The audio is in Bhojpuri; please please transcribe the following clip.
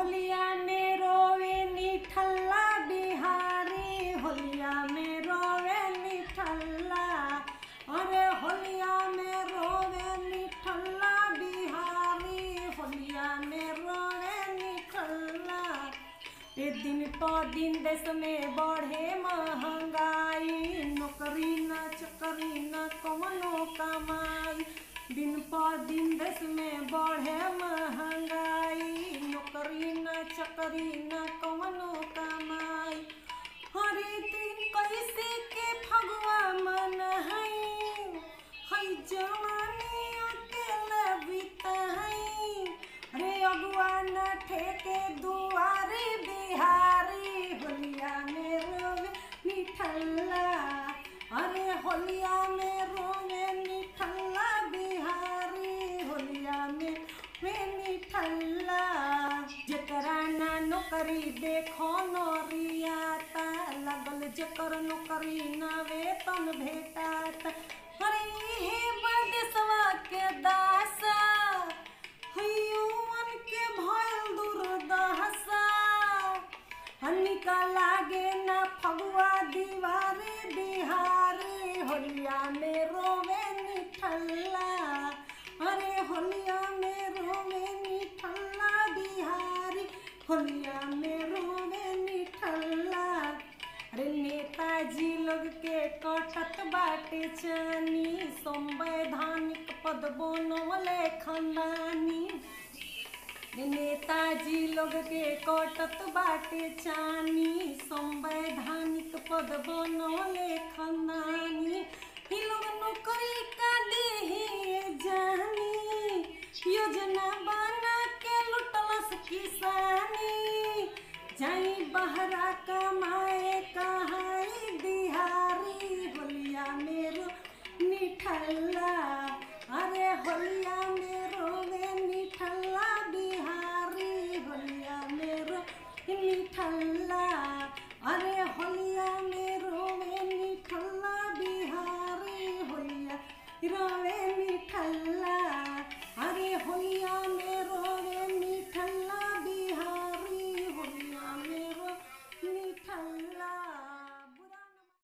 होलिया में रोवे निठल्ला बिहारी होलिया में रोवे निठल्ला अरे होलिया में रोवे निठल्ला बिहारी होलिया में रोवे निठल्ला ए दिन प दिन देश में बढ़े महंगाई नौकरी न चकरी न कवनो कमाई दिन प दिन देश में बढ़े महंगाई नौकरी न चकरी न कवनो कमाई हरे दिन कैसे के फगवा मन है हई जवानी अकेला बिताई रे अगुआ न ठेके दुआरी बिहारी होलिया में रोवे निठल्ला अरे होलिया में रोवे निठल्ला बिहारी होलिया में वे निठल्ला जकरा ना नौकरी देखो नौरियाता लगल जकर नौकरी ना वेतन भेटाता अरे हे बदेसवा के दासा हयुवन के भयल दुर्दशा हनिका लागे ना फगुआ दीवारे बिहारी होलिया में रोवे निठल्ला अरे होलिया में रोवे निठल्ला बिहारी होलिया में रोवे निठल्ला अरे नेताजी लोग के कटत बाटे चानी संवैधानिक पद बनवले खंडानी नेताजी लोग के कटत बाटे चानी संवैधानिक पद बनवले खंडानी ई लोग नौकरी का देही जानी योजना बना के लुटलस किसानी जाई बहरा कमाए कहाई बिहारी होलिया मेरो निठल्ला अरे होलिया मेरो वे निठल्ला बिहारी होलिया मेरो निठल्ला